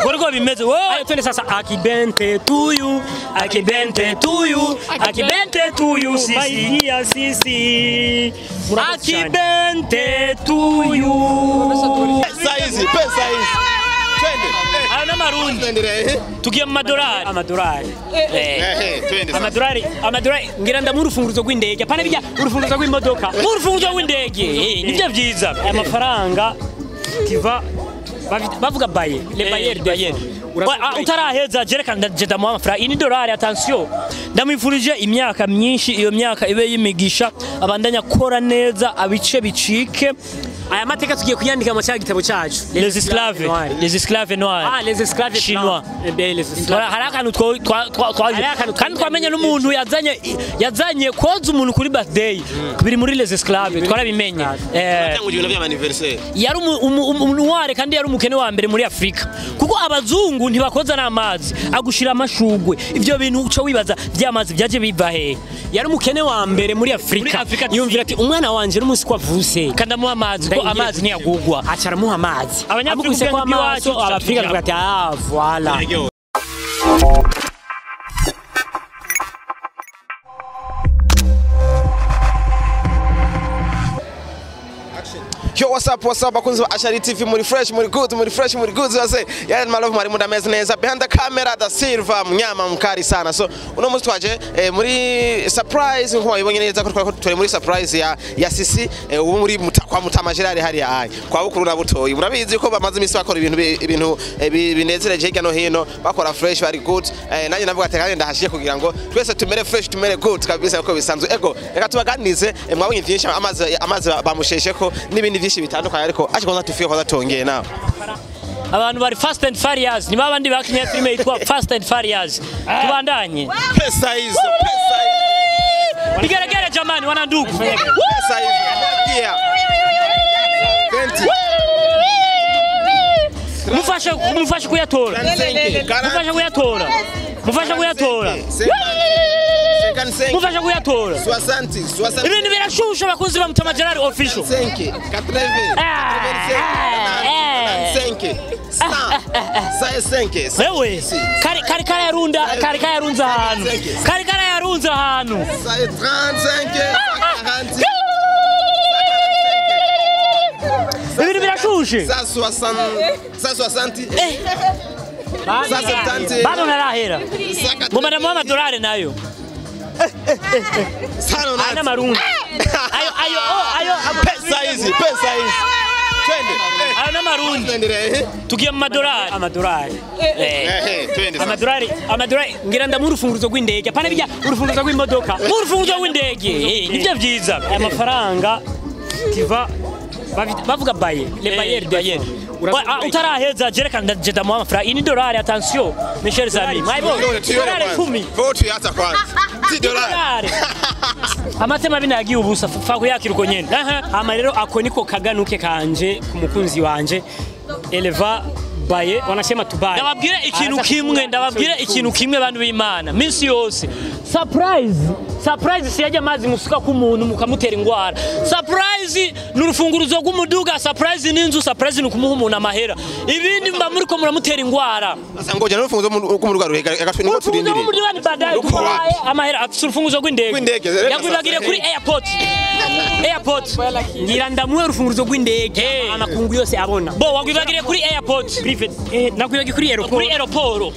Gorgo bimeze wowe twende sasa akibente tuyu akibente tuyu akibente tuyu sisi maidia sisi akibente tuyu Pesa hizi, pesa hizi. Twende. ayo n'amarundi Tuendelee. eh? tugiye mu madolari amadolari Eh. Ehe, twende sasa. amadolari amadolari ngira ndamu urufunguruzo rw'indege pana bijya urufunguruzo rw'imodoka urufunguruzo rw'indege Eh, nibyo byiza aya mafaranga tiva bavi- bavuga baye le bayer bayer utaraheza jereka ndaje ndamuha amafaranga iyi ni dolari attention ndamwifurije imyaka myinshi iyo myaka ibe y'imigisha abandanya akora neza abice bicike aya mateka tugiye kuyandika mu cya gitabo cyacu les esclaves les esclaves noirs ah les esclaves chinois hari akantu two- twa- twa- twaje kandi twamenye n'umuntu yazanye yazanye koza umuntu kuri birthday biri muri les esclaves twarabimenye eh Tangu ibintu by'amaniversaire. yari umu- umu- umu- umunuware kandi yari umukene wa mbere muri afurika kuko abazungu ntibakoza n'amazi agushira amashugwe ibyo bintu uca wibaza by'amazi byaje biva hehe yari umukene wa mbere muri afurika yumvira ati umwana wanje n'umunsi ko avuse kandi amuha amazi kuko amazi ntiyagugwa aca aramuha amazi amukubise ko amaso abafurika bakavuga ati ah voila Yo, what's up, what's up, bakunzi ba Ashari TV, muri fresh, muri good, muri fresh, muri good, zose. Yani malavu mwari muda meza neza. Behind the camera, da Silva, mnyama mkari sana. So, uno musi twaje, eh, muri surprise, nkuko mwabibonye neza ko twari turi muri surprise ya, ya Sisi, eh, ubu muri muta, kwa Mutama Gerard hariya ayi. Kwa bukuru na butoyi. Murabizi ko bamaze imisi bakora ibintu bi- ibintu eh, bi- binezereje hirya no hino, bakora fresh, bari good. Eh, nanjye navuga ati kandi ndahashiye kugira ngo twese tumere fresh, tumere good kabisa uko bisanzwe. Ego, reka tubaganize, eh, mwabonye byinshi amazi amazi bamushesheko n'ibindi byinshi bitandukanye ariko aje kwanza tufiye kwanza tongeye nawe abantu bari fast and furious ni babandi bakinye filime yitwa fast and furious tubandanye pesa hizo pesa hizo Vigelegele jamani, wanandugu. pesa hizo yeah Twenty. Mufashe mufashe kuyatora. Mufashe kuyatora. Mufashe kuyatora. Second senke. Mufashe kuyatora. Soixante, soixante. Ibintu birashusha bakunzi ba Mutama Gerard official. Senke, quatre-vingts, Ah, ah, senke, cent, cent senke, Wewe kari kari kari yarunda kari kari yarunza ahantu. Kari kari yarunza ahantu. cent trente-cinq, quarante, Ibintu birashushe. cent soixante, cent soixante, cent septante, Bado narahera. cent Ngoma ndamuha amadolari nayo. cent Ana nonante. marundi. Ayo ayo oh, ayo Pesa hizi, pesa hizi. Twende. ayo n'amarundi. Tuendelee. Tugiye mu madolari. Amadolari. Eh. Ehe, twende sasa. amadolari amadolari ngira ndamu urufunguruzo rw'indege apana bijya urufunguruzo rw'imodoka urufunguruzo rw'indege Eh, nibyo byiza aya mafaranga tiva bavi- bavuga baye le bayer bayer utaraheza jereka ndaje ndamuha amafaranga iyi ni dolari attention mes chers amis mwayibonye Tuione, tuione dolari kwanza. kumi Kwa tuiacha kwanza. Si dolari. dolari amatema bino yagiye ubusa fa kuyakira uko nyene Aha, hama rero ako niko kaganuke kanje ku mukunzi wanje eleva baye wanasema tubaye ndababwire ikintu kimwe ndababwire ikintu kimwe bantu b'Imana minsi yose surprise surprise siyaje amazi musuka ku muntu mukamutera ingwara surprise ni urufunguruzo rw'umuduga surprise ni inzu surprise ni ukumuha umuntu amahera ibindi mba muriko muramutera ingwara Sasa ngoja n'urufunguzo rw'umuruga ruhega agatwe niko urufunguzo turindiriye. rw'umuduga ni baadaye Ruko tubaye wapi? amahera afite urufunguzo rw'indege Rw'indege, rero yakwibagire sasa, kuri eh. airport airport ngira ndamuhe urufunguzo rw'indege amakungu yose abona bo wakwibagire kuri airport private eh, nakwibagire kuri aeroport kuri aeroport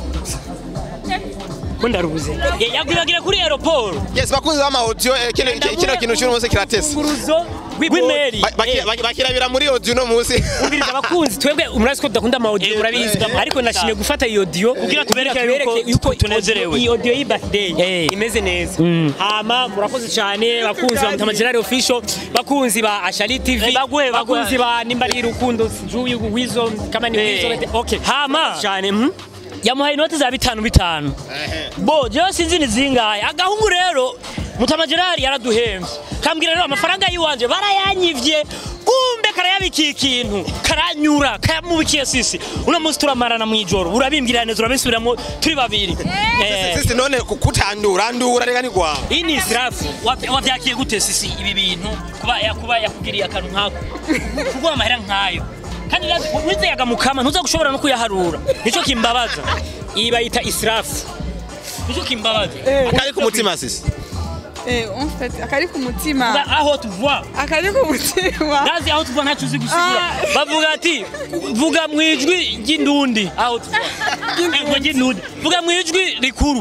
ko ndarubuze Eh, yakwibagire kuri aeroport Yes, bakunzi b'ama audio eh, kino kino kintu cy'uno munsi kiratesa. urufunguzo rw'imeri Ba- baki- baki- Bakirabira muri audio no munsi. umviriza abakunzi twebwe murazi ko tudakunda ama audio Eh, murabizi eh, ariko nashimye gufata iyi audio kugira tubereke yuko tunezerewe iyi audio y'i birthday imeze neza hama murakoze cyane bakunzi ba Mutama Gerard official bakunzi ba Ashali TV bakunzi ba nimba ari rukundo juyu wizo kama ni wizo okay hama cyane mhm yamuhaye inoti za bitanu bitanu bo jewe sinzi ni zingahe agahungu rero Mutama Gerard yaraduhembye kambwira rero amafaranga yiwanje barayanyivye kumbe karayabikiye ikintu karanyura kayamubikiye sisi uno munsi turamarana mu ijoro urabimbwira neza urabisubiramo turi babiri Eh, Sisi none ku- kutandura ndura rega ni kwawe. iyi ni israfu Wavy- wavyakiye gute sisi ibi bintu kuba ya- kuba yakugiriye akantu nkako kuguha amahera nkayo kandi wizeyaga mukama ntuza gushobora no kuyaharura nicyo kimbabaza iyi bayita israfu nicyo kimbabaza akari ku mutima sisi Eh, en fait, akari ku mutima Vuga aho tuva akari ku mutima ndazi aho tuva ntacyo uzi gusigura Ah. bavuga ati vuga mu ijwi ry'indundi aho tuva Ego ry'indundi vuga mu ijwi rikuru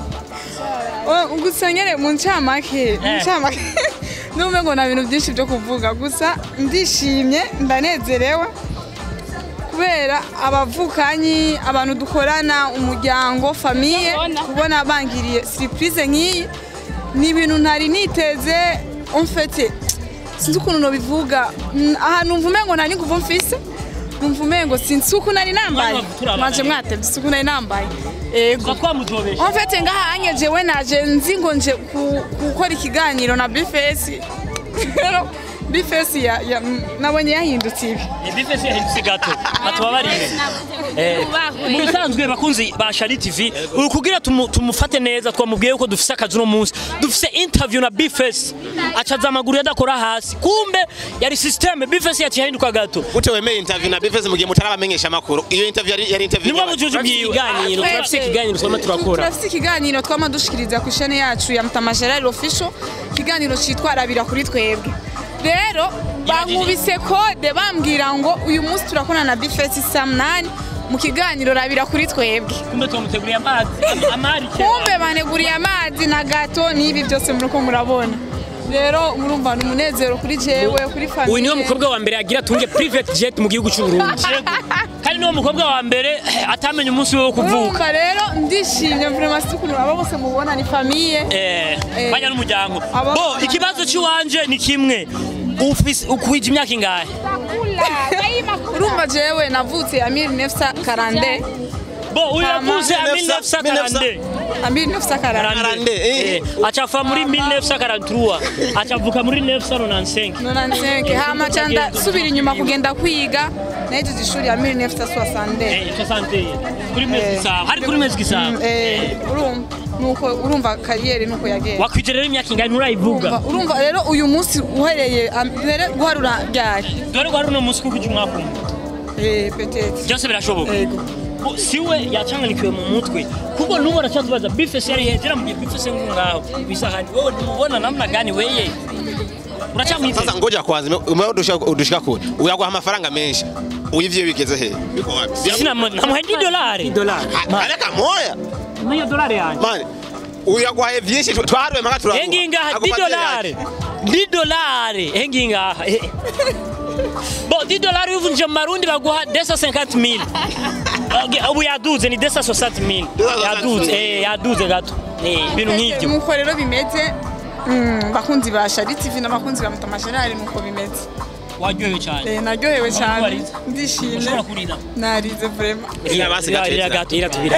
Oh, gusa nyene mu ncamake mu Eh. ncamake numve ngo nta bintu byinshi byo kuvuga gusa ndishimye ndanezerewe kubera abavukanyi abantu dukorana umuryango famiye kubona bangiriye surprise nk'iyi ni ibintu ntari niteze umfete sinzi ukuntu nobivuga Mm, aha numva umengo nta n'inguvu mfise numva umengo sinzi uko nari nambaye Mwana turabana. mwaje mwatevye isuku nari nambaye ego tuba twamutobesha En fait ngaha anye jewe naje nzi ngo nje ku- gukora ikiganiro na Bifesi. Rero Bifesi ya, ya nabonye yahindutse ibi. bifese yahindutse gato batubabarire Eh, mu bisanzwe bakunzi ba Shari TV uri kugira tumu- tumufate neza twamubwiye ko dufise akazi uno munsi dufise interview na Bifese acaza amaguru yadakora hasi kumbe yari systeme Bifese yaciye ahinduka gato gute wemeye interview na bifeze mu gihe mutarabamenyesha amakuru iyo interview yari yari interview nibwo bujuje bwiwe ikiganiro turafise ikiganiro twama turakora Turafise ikiganiro twama dushikiriza ku ishene yacu ya Mutama Gerard Official. Ikiganiro citwa Rabira kuri twebwe. Rero bankubise kode bambwira ngo uyu munsi turakorana na Bifesi saa munani mu kiganiro Rabira kuri twebwe. kumbe twamuteguriye amazi am- amari kera. kumbe baneguriye amazi na gato n'ibi byose muriko murabona rero murumva ni umunezero kuri jewe kuri famiye uyu niwe mukobwa wa mbere yagira atunge private jet mu gihugu cy'u Burundi kandi niwe mukobwa wa mbere eh, atamenye umunsi we wo kuvuka urumva rero ndishimye vraiment si ukuntu aba bose mubona ni famiye Eh, Eh. banya n'umuryango Aba- bo ikibazo cy'iwanje ni kimwe ufise ukwije imyaka ingahe urumva jewe navutse ya 1940 bo uyu Mama. yavuze a 1940. 1940 a 1940 Karande, eh. Eh, acafa muri 1943 acavuka muri 1995 95 hama canda subira inyuma kugenda kwiga nahejeje ishuri ya 1960 Eh, 60 kuri mezi gisabo hari kuri mezi gisabo Eh, urumva nuko urumva kariyeri nuko yagenda wakwije rero imyaka ingahe nturayivuga Urumva- urumva rero uyu munsi uhereye am- mbere guharura ryari dore ko hari uno munsi kuko umwaka umwe Eh, peut-être byose birashoboka Yego. Bo, siwe yachanganikiwe mu mutwe kuko nubu aracatubaza bifese yari hejera mu gihe bifese ngaho bisahani wewe nimubona namna gani weye uracamwizeza sasa ngoja kwanza umewe udushika udushika kule uyaguha amafaranga menshi uyivye bigeze he biko wapi sina namuha di dolari dolari areka moya niyo dolari yanjye mani uyaguhaye vyinshi twaharuye mpaka turaguha hengi ngaha di Agupatie dolari yake. di dolari hengi ngaha Eh. bo di dolari uvunje mu marundi baguha desa 50 mil ubu yaduze ni desa 60 mil yaduze eh yaduze gato Eh, ibintu nk'ibyo nuko rero bimeze mm, bakunzi ba Shari TV n'abakunzi ba Mutama Gerard nuko bimeze waryohewe cyane Eh, naryohewe cyane warize? ndishimye ushobora kurira narize vraiment Ira basi gato, Ira ira. gato iratubira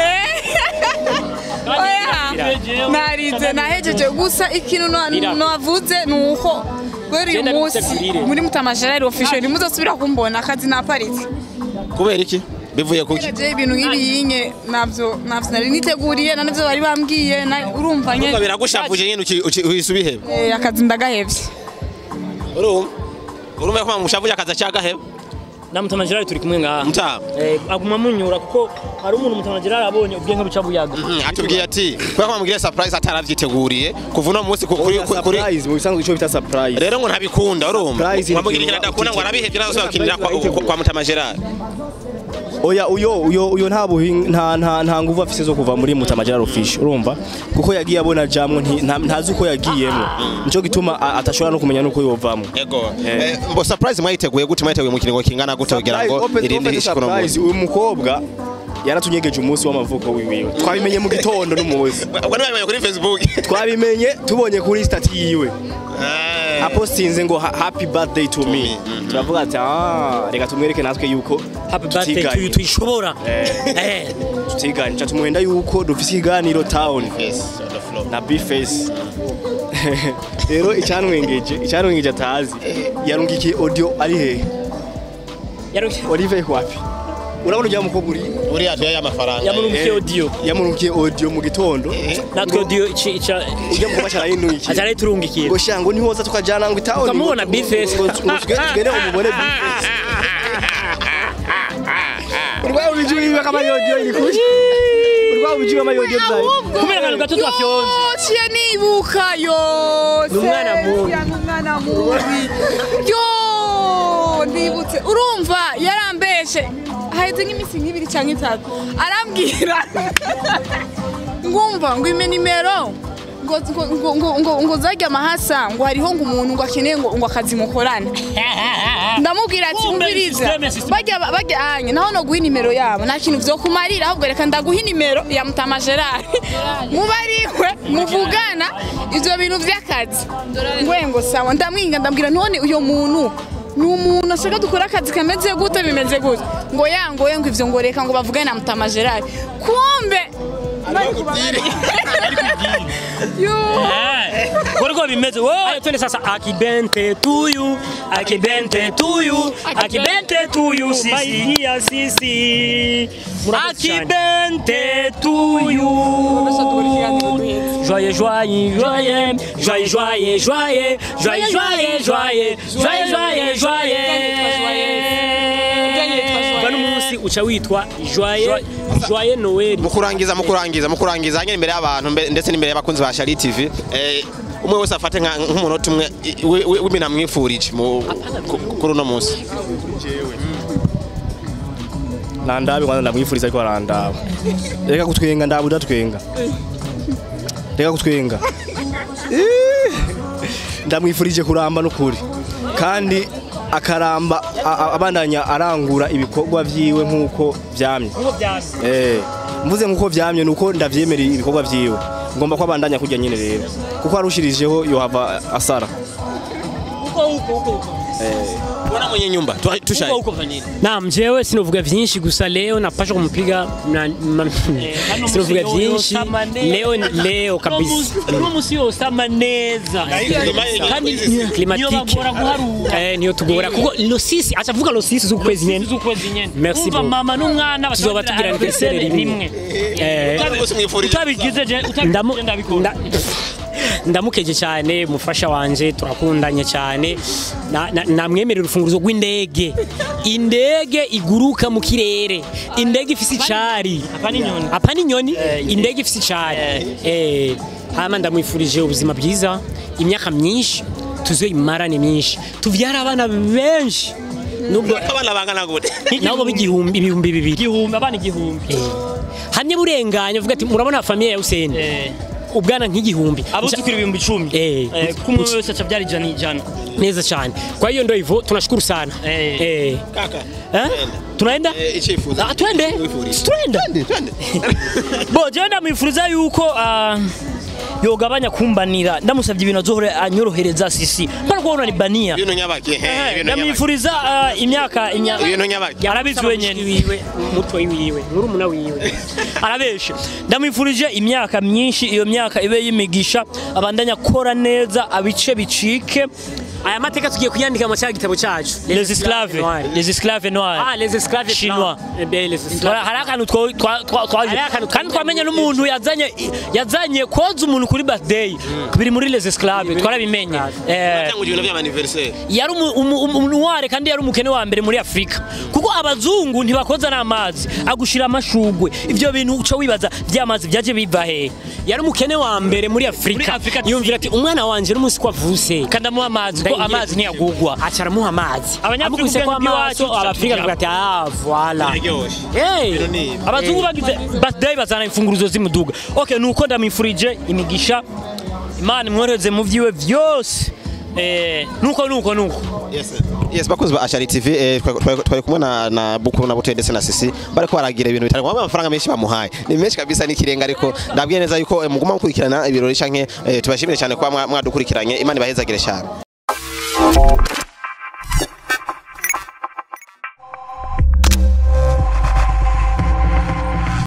oya narize nahejeje gusa ikintu no- Ira. navuze ni uko kubera uyu Genda munsi bitegurire. muri Mutama Gerard official ntimuzosubira kumbona akazi naparitse kubera iki bivuye kuki je ibintu nk'ibiyinye navyo navyo nari niteguriye na navyo bari bambwiye na- urumva Urumva nye biragushavuje nyine uki- uki- uhise ubiheba Eh, akazi ndagahevye urumva urumva ko mushavuje akaza cyagaheba na mutama gerard turi kumwe ngaha mutama Eh, aguma munyura kuko hari umuntu mutama gerard abonye ubwenge buca buyaga atubwiye ati kubera ko bamubwiye surprise ataravyiteguriye kuva uno munsi ku- kuri kuri- kuri surprise mu bisanzwe icyo bita surprise rero ngo ntabikunda urumva Surprise wamubwira ikintu ikintu adakunda ngo arabihevye nazo Surprise bakinira kwa, urayitegura. kwa mutama Gerard oya uyo uyo uyo nta buhinga nta nta nta nguvu afise zo kuva muri Mutama Gerard Fish urumva kuko yagiye abona jamwe nti- nta- ntazi uko yagiyemo nico gituma a- atashobora no kumenya nuko yovamo ego Eh, mbo surprise mwayiteguye gute mwayiteguye mu kiringo kingana gute kugira ngo Open- irinde open ishikuno surprise, uyu mukobwa yaratunyegeje umunsi w'amavuko wiwiwe twabimenye mu gitondo n'umuzi ubwo nibaye kuri Facebook twabimenye tubonye kuri stati yiwe Eh, apostinze ngo ha- happy birthday to me turavuga ati ah reka tumwereke natwe yuko happy birthday to you tutiganye. tuyishobora eh tutiganye ca tumuhenda yuko dufise ikiganiro town yes, on the floor. na bface rero icyanwengeje icyanwengeje atazi yarungikiye audio ari hehe yarukiye olive wapi urabona ujya mukobwa uri uriya tuyaye amafaranga yamurukiye audio yamurungikiye audio mu gitondo natwe audio ici ica ujya mukobwa cyarayinukiye atari turungikiye ngo shango nihoza tukajana ngo itaho Ukamubona Bface. tugende umubone bface urwaye ubijui kama yojo ilikuja urwaye ubijui kama yojo zaidi Kumbe akantu gato twafyonze. ciye nibuka yose Ni umwana mubi. ni umwana mubi yo ndibutse urumva yarambeshe haheze nk'iminsi nk'ibiri cyangwa itatu arambwira ngumva ngo ime nimero ngo ngo ngo ngo ngo ngo zajya amahasa ngo hariho ngo umuntu ngo akeneye ngo ngo akazi mukorane ndamubwira ati Kumbe umviriza systeme, systeme. bajya bajya anye naho no guha inimero yabo nta kintu vyo kumarira ahubwo reka ndaguha inimero ya mutama Gerard muba ariwe muvugana ivyo bintu vy'akazi ngwe ngo sawa ndamwinga ndambwira none uyo muntu ni umuntu ashaka dukora akazi kameze gute bimeze gute ngo yangoye ngo ivyo ngo reka ngo bavugane na mutama Gerard kumbe bari kubabarira. Yo. Gorgo bimeze. Wowe twende sasa akibente tuyu, akibente tuyu, akibente tuyu sisi. Dia sisi. Akibente tuyu. Joyeux, joyeux, joyeux, joyeux, joyeux, joyeux, joyeux, joyeux, joyeux, joyeux, joyeux, joyeux. Bano munsi uca witwa joyeux, joyeux Noel. mu kurangiza mu kurangiza mu kurangiza hanyuma imbere y'abantu mbe- ndetse n'imbere y'abakunzi ba Shari TV eh, umwe wese afate nka- nk'umunota umwe i- wi- wi- w'ibintu amwifurije mu- ku- kuri uno munsi nandabe kwanza ndamwifuriza ariko arandaba reka kutwenga ndabu udatwenga reka kutwenga Ih, ndamwifurije kuramba n'ukuri kandi akaramba a- a- abandanya arangura ibikorwa vyiwe nk'uko vyamye Eh, mvuze nk'uko vyamye nuko ndavyemereye ibikorwa vyiwe ngomba ko abandanya kurya nyene rero kuko arushirijeho yohava asara ubona mwenye nyumba tu- tushaye Naam, jewe sinovuga vyinshi gusa leo napasha kumpiga na- ma- sinovuga vyinshi leo ni leo kabisa uno musi yosama neza kandi climatique eh niyo tugora kuko losisi achavuga losisi z'ukwezi nyene z'ukwezi nyene Merci Umva beaucoup. mama n'umwana tuzoba bashobora tugira anniversaire rimwe eh bose mwifurije utabigize je ndamu utabigize ndabikora nda- ndamukeje cyane mufasha wanje turakundanye cyane Na- na- namwemerera urufunguzo rw'indege indege iguruka mu kirere indege ifise icari Apa n'inyoni. apa n'inyoni indege ifise icari eh hama ndamwifurije ubuzima bwiza imyaka myinshi tuzoyimarane myinshi tuvyara abana benshi nubwo abana bangana gute nabo b'igihumbi ibihumbi bibiri igihumbi abana igihumbi hamwe burenganya uvuga ati murabona famiye ya Hussein Eh. ubwana nk'igihumbi abuzukira ibihumbi icumi Eh. Eh, kuko umwe wese aca byara ijana ijana neza cyane kwa hiyo ndio hivyo tunashukuru sana Eh. eh. kaka Eh? tunaenda eh, icyifuzo Ah, twende Wifuriza. twende twende bo jewe ndamwifuriza yuko ah, yogabanya kumbanira ndamusabye ibintu azohore anyorohereza sisi mpana kubona ni bania ibintu nyabaki eh, ibintu nyabaki ndamwifuriza ah, imyaka imya- ibintu nyabaki arabizi wenyene wiwe mutwe wiwe murumuna wiwe arabeshe ndamwifurije imyaka myinshi iyo myaka ibe y'imigisha abandanya akora neza abice bicike aya mateka tugiye kuyandika mu cya gitabo cyacu les esclaves les esclaves noirs ah les esclaves Chinois. eh bien les esclaves hari akantu two- twa- twa- twaje Hariho akantu kandi twamenye n'umuntu yazanye yazanye koza umuntu kuri birthday biri muri les esclaves twarabimenye Eh, cyangwa ibintu by'amaniversaire yari umu- umu- umu- umunuware kandi yari umukene wa mbere muri afurika kuko abazungu ntibakoza n'amazi agushira amashugwe ibyo bintu uca wibaza by'amazi byaje biva hehe yari umukene wa mbere muri afurika Afurika yumvira ati umwana wanje n'umunsi ko avuse kandi amuha amazi ko amazi ntiyagugwa aca aramuha amazi Abanyafurika amukubise ko ubwenge amaso bw'iwacu abafurika tuca bakavuga ati ah voilà iryoshye hey ni ibi. abazungu bagize birthday bazana imfunguruzo z'imuduga okay nuko ndamwifurije imigisha imana imworohereze mu vyiwe vyose eh nuko nuko nuko Yes, yes bakunzi ba Ashari TV eh, twa- twa- twari kumwe na na Bukuru na Butende ndetse na Sisi bariko baragira ibintu bitari ngombwa amafaranga menshi bamuhaye ni menshi kabisa n'ikirenga ariko ndabwiye neza yuko eh, muguma mukurikirana ibirori canke eh, tubashimire cyane kuba mwa- mwadukurikiranye imana ibahezagire cyane